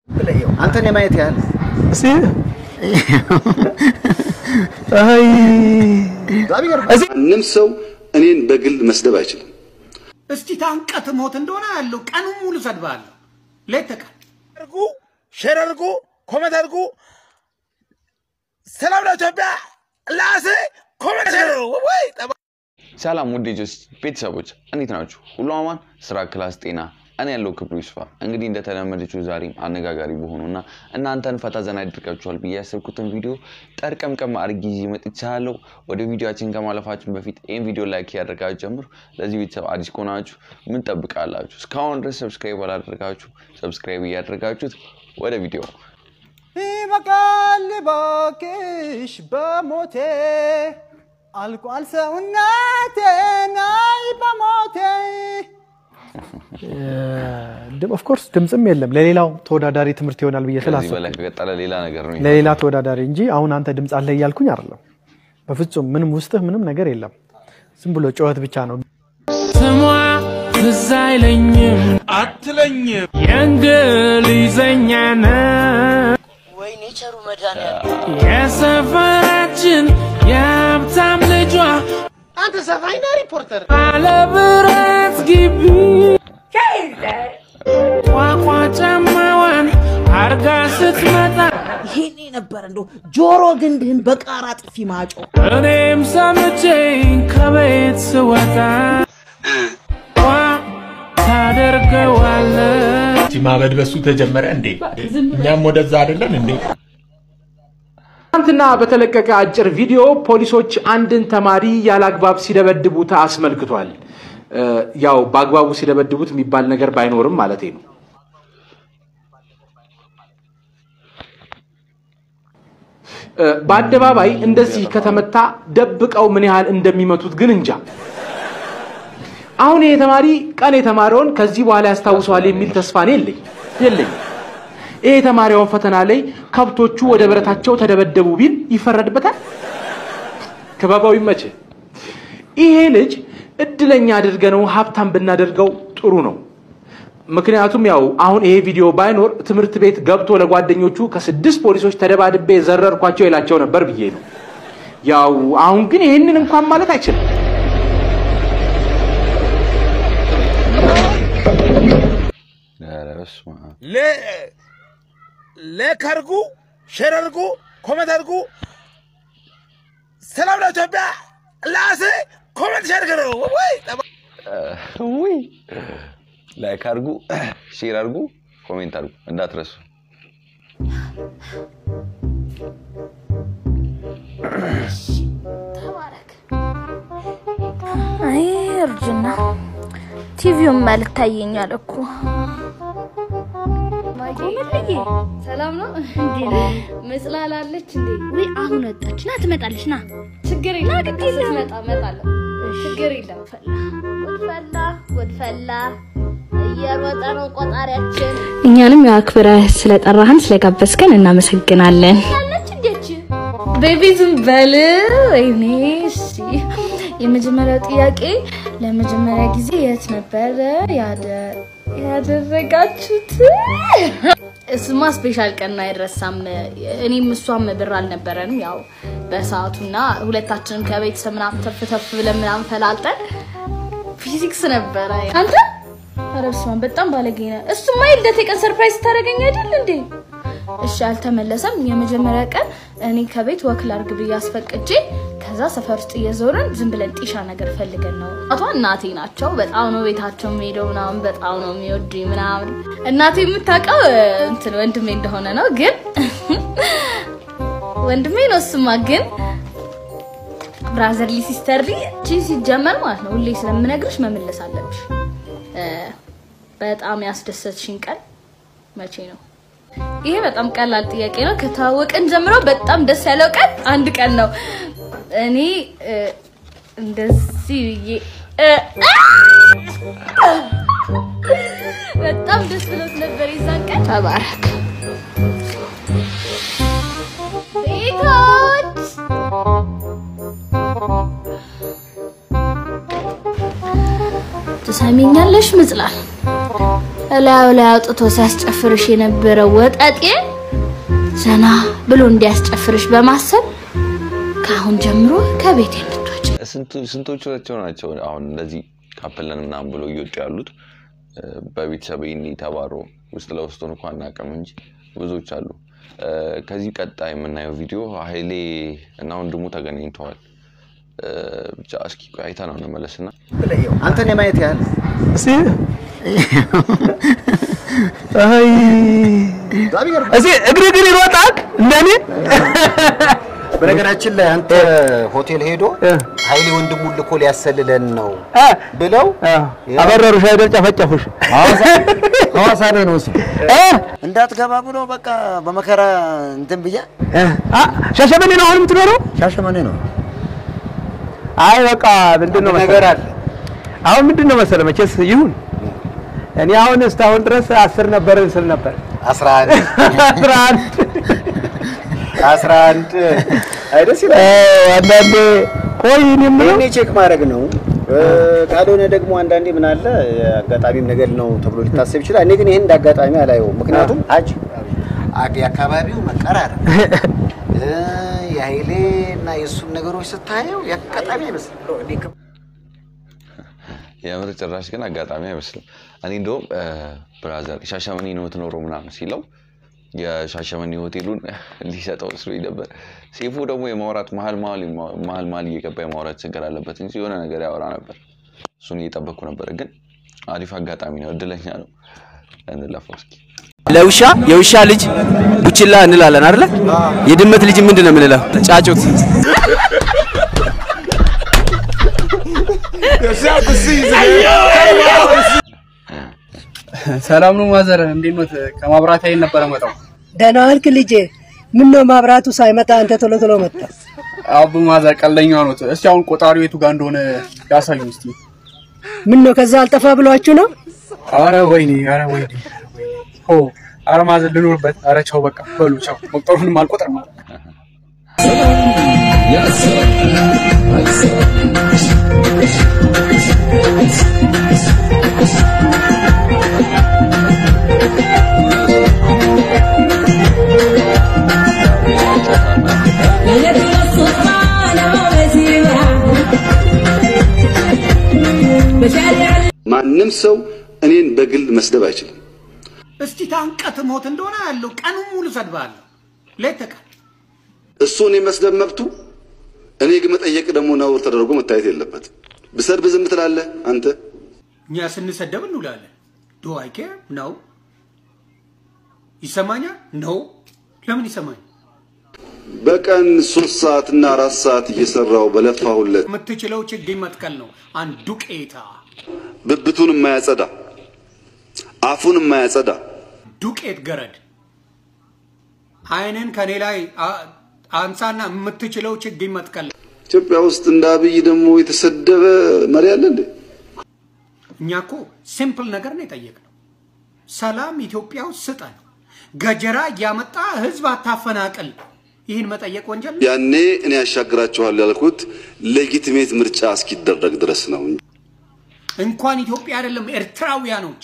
አንተን የማየት ያህል ማንም ሰው እኔን በግል መስደብ አይችልም። እስቲ ታንቀት ሞት እንደሆነ ያለው ቀኑን ሙሉ ሰድባለሁ። ሌት ተቀን አድርጉ፣ ሼር አድርጉ፣ ኮሜንት አድርጉ። ሰላም ለኢትዮጵያ ላሴ ኮሜንት አድርጉ። ወይ ሰላም ውድ ጆስ ቤተሰቦች እንዴት ናችሁ? ሁሉ አማን፣ ስራ፣ ክላስ፣ ጤና። እኔ ያለው ክብሩ ይስፋ። እንግዲህ እንደተለመደችው ዛሬም አነጋጋሪ በሆኑና እናንተን ፈታ ዘና ያደርጋችኋል ብዬ ያሰብኩትን ቪዲዮ ጠርቀምቀም አድርጌ ይዤ መጥቻለሁ። ወደ ቪዲዮችን ከማለፋችን በፊት ይህን ቪዲዮ ላይክ እያደረጋችሁ ጀምሩ። ለዚህ ቤተሰብ አዲስ ከሆናችሁ ምን ጠብቃላችሁ? እስካሁን ድረስ ሰብስክራይብ አላደረጋችሁ ሰብስክራይብ እያደረጋችሁት ወደ ቪዲዮ ይበቃል እባክሽ በሞቴ አልቋል ሰውነቴ ናይ በሞቴ ኦፍኮርስ ድምፅም የለም ለሌላው ተወዳዳሪ ትምህርት ይሆናል ብዬ ከዚህ ስላሰብኩ በላይ ከቀጠለ ሌላ ነገር ነው። ለሌላ ተወዳዳሪ እንጂ አሁን አንተ ድምፅ አለ እያልኩኝ አይደለም። በፍጹም ምንም ውስጥህ ምንም ነገር የለም። ዝም ብሎ ጩኸት ብቻ ነው። ስሟ ትዝ አይለኝም አትለኝም የእንግሊዘኛ ነው ወይኔ ቸሩ መድኃኒዓለም የሰፈራችን የሀብታም ልጇ አንተ ሰፋይና ሪፖርተር ባለብረት ግቢ ቋቋ ጫማዋን አርጋ ስትመጣ ይሄኔ ነበር እንደው ጆሮ ግንድህን በቃራ ጥፊ ማጮ እኔም ሰምቼ ከቤት ስወጣ ቋ ታደርገዋለች ማበድ በሱ ተጀመረ እንዴ? እኛም ወደዛ አይደለን እንዴ? ትናንትና በተለቀቀ አጭር ቪዲዮ ፖሊሶች አንድን ተማሪ ያለ አግባብ ሲደበድቡት አስመልክቷል። እ፣ ያው በአግባቡ ሲደበድቡት የሚባል ነገር ባይኖርም ማለት ነው። እ፣ በአደባባይ እንደዚህ ከተመታ ደብቀው ምን ያህል እንደሚመቱት ግን እንጃ። አሁን ይሄ ተማሪ ቀን የተማረውን ከዚህ በኋላ ያስታውሰዋል የሚል ተስፋ እኔ የለኝ የለኝ። ይሄ የተማሪውን ፈተና ላይ ከብቶቹ ወደ በረታቸው ተደበደቡ ቢል ይፈረድበታል? ክበባው ይመች። ይሄ ልጅ እድለኛ አድርገነው ሀብታም ብናደርገው ጥሩ ነው። ምክንያቱም ያው አሁን ይሄ ቪዲዮ ባይኖር ትምህርት ቤት ገብቶ ለጓደኞቹ ከስድስት ፖሊሶች ተደባድቤ ዘረርኳቸው ይላቸው ነበር ብዬ ነው። ያው አሁን ግን ይህንን እንኳን ማለት አይችልም። ኧረ በስመ አብ። ላይክ አድርጉ፣ ሼር አድርጉ፣ ኮሜንት አድርጉ። ሰላም ለኢትዮጵያ ላሴ ኮሜንት ሼር አድርጉ። ወይ ውይ ላይክ አድርጉ፣ ሼር አድርጉ፣ ኮሜንት አድርጉ እንዳትረሱ። አይ እርጅና ቲቪውን መልክ ታየኛል እኮ ቆመልዬ ሰላም ነው እንዴ? መጽላላለች እንዴ? ወይ አሁን ወጣች ና ትመጣለች ና ችግር የለም በቃ ስትመጣ እመጣለሁ። ችግር የለም። ጉድፈላ ጉድፈላ እየሮጠ ነው ቆጣሪያችን እኛንም ያው አክብረህ ስለጠራህን ስለጋበዝከን እናመሰግናለን። ያለች እንዴች ቤቢ ዝም በል። ወይኔ እሺ። የመጀመሪያው ጥያቄ ለመጀመሪያ ጊዜ የት ነበረ ያደ- ያደረጋችሁት? እሱማ ስፔሻል ቀን አይረሳም። እኔም እሷም ብር አልነበረንም ያው በሰዓቱና ሁለታችንም ከቤተሰብ ምናምን ተፍ ተፍ ብለን ምናምን ፈላልጠን ፊዚክስ ነበረ። አንተ ኧረ በስመ አብ በጣም ባለጌ ነህ። እሱማ የልደቴ ቀን ሰርፕራይዝ ታደርገኝ አይደል እንዴ? እሺ አልተመለሰም። የመጀመሪያ ቀን እኔ ከቤት ወክል አርግ ብዬ አስፈቅጄ ከዛ ሰፈር ውስጥ እየዞርን ዝም ብለን ጢሻ ነገር ፈልገን ነው። አቶ እናቴ ናቸው። በጣም ነው ቤታቸው የሚሄደው ምናምን በጣም ነው የሚወዱኝ ምናምን። እናቴ የምታውቀው እ፣ እንትን ወንድሜ እንደሆነ ነው። ግን ወንድሜ ነው እሱማ ግን ብራዘርሊ ሲስተርሊ ቺ ሲጀመር ማለት ነው ሁሌ ስለምነግርሽ መመለስ አለብሽ። እ፣ በጣም ያስደሰትሽኝ ቀን መቼ ነው? ይሄ በጣም ቀላል ጥያቄ ነው። ከተዋወቅን ጀምሮ በጣም ደስ ያለው ቀን አንድ ቀን ነው። እኔ እ፣ እንደዚህ ብዬ እ፣ አ! በጣም ደስ ብሎት ነበር የዛን ቀን። ተባረክ ቤቶች ትሰሚኛለሽ ምጽላል እላዩ ላይ አውጥቶ ሲያስጨፍርሽ የነበረው ወጠጤ ዘና ብሎ እንዲያስጨፍርሽ በማሰብ ከአሁን ጀምሮ ከቤት እንድትወጪ ስንቶቹ ናቸው አሁን እንደዚህ ካፕለን ምናምን ብሎ እየወጡ ያሉት በቤተሰብ ይህን ተባሮ ውስጥ ለውስጡን እንኳ አናውቅም እንጂ ብዙዎች አሉ። ከዚህ ቀጣይ የምናየው ቪዲዮ ሀይሌ እና ወንድሙ ተገናኝተዋል። ብቻ እስኪ አይታ ነው እንመለስና አንተን የማየት ያህል እስኪ አይ እስኪ እግር እግር ይሮጣል እንደኔ በነገራችን ላይ አንተ ሆቴል ሄዶ ኃይሌ ወንድሙን ልኮ ሊያሰልለን ነው ብለው አበረሩሽ አይደል? ጨፈጨፉሽ። ሐዋሳ ላይ ነው እሱ እንዳትገባ ብሎ በቃ በመከራ እንትን ብያ ሻሸመኔ ነው አሁን የምትኖረው? ሻሸመኔ ነው። አይ በቃ ምንድን ነው ነገር አለ። አሁን ምንድን ነው መሰለህ መቼስ ይሁን እኔ አሁን እስካሁን ድረስ አስር ነበር ስል ነበር አስራ አንድ አስራ አንድ አስራ አንድ አይደስ ይላል። አንዳንዴ ቆይ እኔ የምለው ይሄኔ ቼክ ማድረግ ነው። ካልሆነ ደግሞ አንዳንዴ ምን አለ አጋጣሚም ነገር ነው ተብሎ ሊታሰብ ይችላል። እኔ ግን ይሄን እንደ አጋጣሚ አላየውም። ምክንያቱም አጅ የአካባቢው መቀራረብ የኃይሌ እና የእሱን ነገሮች ስታየው የአጋጣሚ አይመስልም። የምር ጭራሽ ግን አጋጣሚ አይመስልም። እኔ እንደውም ብራዘር ሻሸመኔ ነው የምትኖረው ምናምን ሲለው የሻሸመኔ ሆቴሉን ሊሰጠው መስሎኝ ነበር። ሴፉ ደግሞ የማውራት መሀል መሀል መሀል እየገባ የማውራት ችግር አለበት እንጂ የሆነ ነገር ያወራ ነበር። እሱን እየጠበቅኩ ነበር። ግን አሪፍ አጋጣሚ ነው፣ እድለኛ ነው። እንለፈው እስኪ። ለውሻ የውሻ ልጅ ቡችላ እንላለን አይደለ? የድመት ልጅ ምንድን ነው የምንለው? ጫጩት። ሰላም ነው ማዘር፣ እንዴት ኖት? ከማብራት ኃይል ነበረ መጣው። ደህና ዋልክ ልጄ? ምን ነው ማብራቱ ሳይመጣ አንተ ቶሎ ቶሎ መጣ? አቡ ማዘር ቀለኛ ኖት። እስቲ አሁን ቆጣሪው የቱ ጋር እንደሆነ ያሳዩን እስቲ። ምን ነው ከዛ አልጠፋ ብሏችሁ ነው? አረ ወይኔ፣ አረ ወይኔ፣ ሆ አረ ማዘር ልኖርበት። አረ ቻው፣ በቃ በሉ ቻው። መቁጠሩንም አልቆጥርም። ማንም ሰው እኔን በግል መስደብ አይችልም። እስቲ ታንቀት ሞት እንደሆነ ያለው ቀኑን ሙሉ ሰድባለሁ፣ ሌት ተቀን እሱ እኔ መስደብ መብቱ፣ እኔ ግን መጠየቅ ደግሞ ነውር ተደርጎ መታየት የለበትም። ብሰድብ ዝም ትላለህ አንተ። እኛ ስንሰደብ እንውላለን። ዱ አይ ኬር ነው ይሰማኛል ነው ለምን ይሰማኝ? በቀን ሶስት ሰዓት እና አራት ሰዓት እየሰራው በለፋሁለት የምትችለው ችግኝ መትከል ነው። አንዱ ቄታ ብብቱን የማያጸዳ አፉን የማያጸዳ ዱቄት ገረድ አይንን ከኔ ላይ አ- አንሳና የምትችለው ችግኝ መትከል ነው። ኢትዮጵያ ውስጥ እንደ አብይ ደግሞ የተሰደበ መሪ አለ እንዴ? እኛ እኮ ሲምፕል ነገር ነው የጠየቅነው። ሰላም ኢትዮጵያ ውስጥ ስጠን፣ ገጀራ እያመጣ ህዝብ አታፈናቅል። ይህን መጠየቅ ወንጀል ነው? ያኔ እኔ ያሻግራችኋል ያልኩት ሌጊቲሜት ምርጫ እስኪደረግ ድረስ ነው። እንኳን ኢትዮጵያ አይደለም ኤርትራውያኖች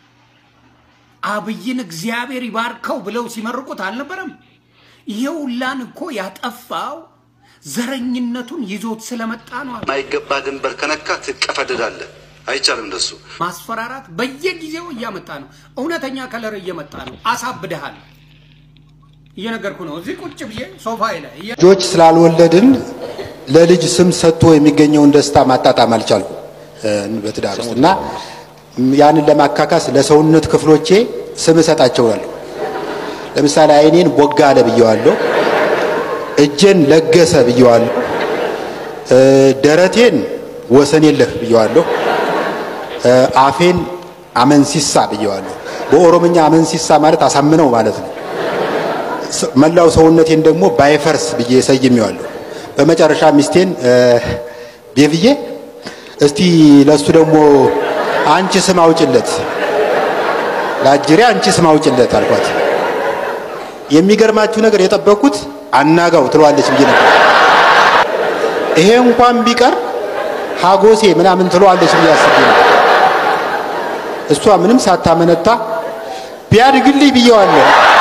አብይን እግዚአብሔር ይባርከው ብለው ሲመርቁት አልነበረም? ይሄ ሁላን እኮ ያጠፋው ዘረኝነቱን ይዞት ስለመጣ ነው። ማይገባ ድንበር ከነካ ትቀፈደዳለህ። አይቻልም እንደሱ። ማስፈራራት በየጊዜው እያመጣ ነው። እውነተኛ ከለር እየመጣ ነው። አሳብደሃል። እየነገርኩ ነው። እዚህ ቁጭ ብዬ ሶፋዬ ላይ እየ- ልጆች ስላልወለድን ለልጅ ስም ሰጥቶ የሚገኘውን ደስታ ማጣጣም አልቻልኩ በትዳር ውስጥ እና ያንን ለማካካስ ለሰውነት ክፍሎቼ ስም እሰጣቸዋለሁ። ለምሳሌ አይኔን ቦጋለ ብየዋለሁ፣ እጄን ለገሰ ብየዋለሁ፣ እ፣ ደረቴን ወሰን የለህ ብየዋለሁ፣ እ፣ አፌን አመንሲሳ ብየዋለሁ። በኦሮምኛ አመንሲሳ ማለት አሳምነው ማለት ነው። ስ- መላው ሰውነቴን ደግሞ ባይፈርስ ብዬ ሰይሜዋለሁ። በመጨረሻ ሚስቴን እ፣ ቤብዬ እስቲ ለሱ ደግሞ አንቺ ስም አውጭለት፣ ለአጅሬ አንቺ ስም አውጭለት አልኳት። የሚገርማችሁ ነገር የጠበቅኩት አናጋው ትለዋለች ብዬ ነበር። ይሄ እንኳን ቢቀር ሀጎሴ ምናምን ትለዋለች ብዬ አስቤ ነበር። እሷ ምንም ሳታመነታ ቢያድግልኝ ብየዋለሁ።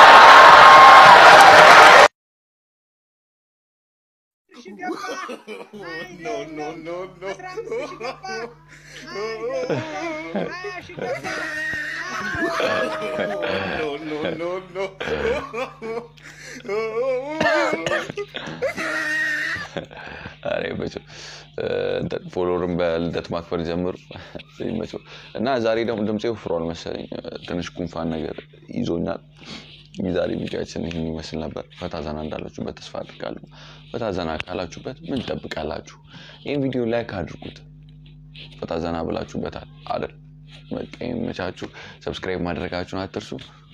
ኧረ ይመቸው። እንትን ፎሎወርን በልደት ማክበር ጀምሩ። ይመቸው እና ዛሬ ደግሞ ድምፄ ወፍሯል መሰለኝ ትንሽ ጉንፋን ነገር ይዞኛል። የዛሬ ቪዲዮችን ይህን ይመስል ነበር። ፈታ ዘና እንዳላችሁበት ተስፋ አድርጋለሁ። ፈታ ዘና ካላችሁበት ምን ትጠብቃላችሁ? ይህን ቪዲዮ ላይክ አድርጉት። ፈታ ዘና ብላችሁበታል አይደል? በቃ ይመቻችሁ። ሰብስክራይብ ማድረጋችሁን አትርሱ።